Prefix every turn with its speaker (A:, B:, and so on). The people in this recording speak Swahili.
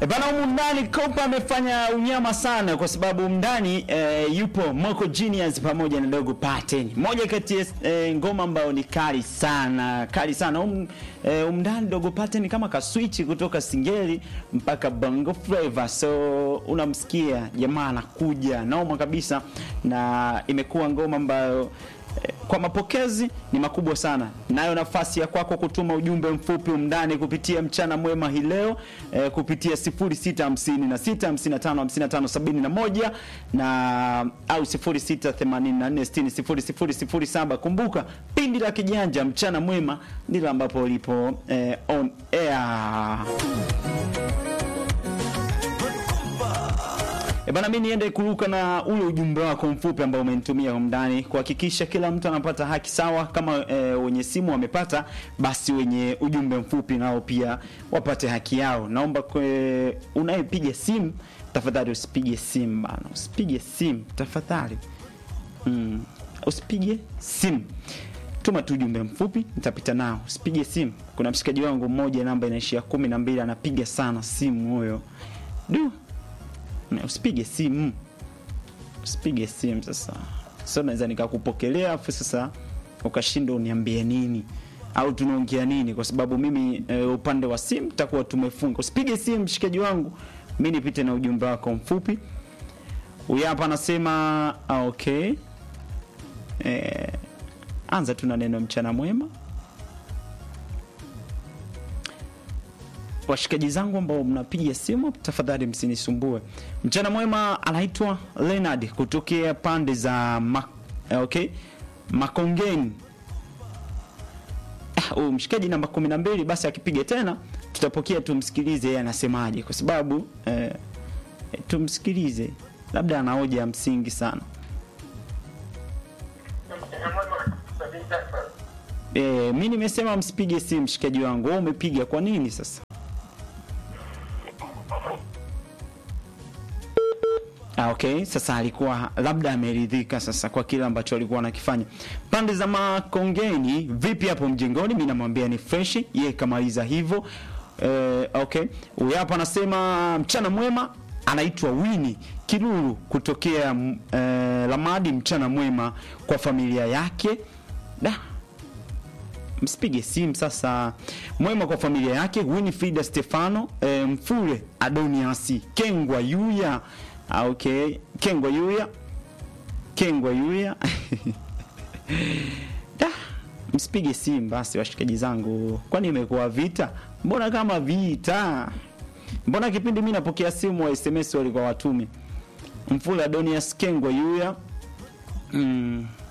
A: E bana, humu ndani Kopa amefanya unyama sana, kwa sababu ndani e, yupo Moko Genius pamoja na Dogo Pattern, moja kati ya e, ngoma ambayo ni kali sana, kali sana um, e, umndani Dogo Pattern kama kaswichi kutoka singeli mpaka bongo flavor, so unamsikia jamaa anakuja naoma kabisa, na imekuwa ngoma ambayo kwa mapokezi ni makubwa sana. Nayo nafasi ya kwako kutuma ujumbe mfupi umndani kupitia mchana mwema hii leo eh, kupitia 0656555571 na au 0684600007. Kumbuka pindi la kijanja mchana mwema ndilo ambapo lipo eh, on air. E bana, mimi niende kuruka na ule ujumbe wako mfupi ambao umenitumia huko ndani kuhakikisha kila mtu anapata haki sawa. Kama e, wenye simu wamepata, basi wenye ujumbe mfupi nao pia wapate haki yao. Naomba unayepiga simu tafadhali usipige simu bana, usipige simu tafadhali, mm, usipige simu tuma tu ujumbe mfupi nitapita nao, usipige simu. Kuna mshikaji wangu mmoja namba inaishia kumi na mbili anapiga sana simu huyo, du usipige simu, usipige simu. Sasa sasa naweza nikakupokelea afu sasa ukashindwa uniambie nini au tunaongea nini, kwa sababu mimi e, upande wa simu tutakuwa tumefunga. Usipige simu mshikaji wangu, mi nipite na ujumbe wako mfupi. Huyu hapa anasema okay. E, anza tu na neno mchana mwema. Washikaji zangu ambao mnapiga simu tafadhali msinisumbue. Mchana mwema, anaitwa Leonard kutokea pande za ma, okay, Makongeni. Huyu uh, mshikaji namba 12 basi akipiga tena tutapokea, tumsikilize yeye anasemaje, kwa sababu eh, tumsikilize, labda ana hoja ya msingi sana. Eh, mimi nimesema msipige simu mshikaji wangu, wewe umepiga kwa nini sasa? Ah, okay. Sasa alikuwa labda ameridhika sasa kwa kile ambacho alikuwa anakifanya pande za Makongeni. Vipi hapo mjengoni? Mimi namwambia ni fresh, yeye kamaliza hivyo. Eh, okay, huyu hapa anasema mchana mwema, anaitwa Wini Kilulu kutokea eh, Lamadi. Mchana mwema kwa familia yake da msipige simu sasa. Mwema kwa familia yake Winifrida Stefano, e, Mfule Adoniasi Kengwa Yuya. Ah, okay, Kengwa Yuya, Kengwa Yuya da, msipige simu basi washikaji zangu, kwani imekuwa vita? Mbona kama vita? Mbona kipindi mimi napokea simu wa SMS walikuwa watumi Mfule Adonias Kengwa Yuya mm.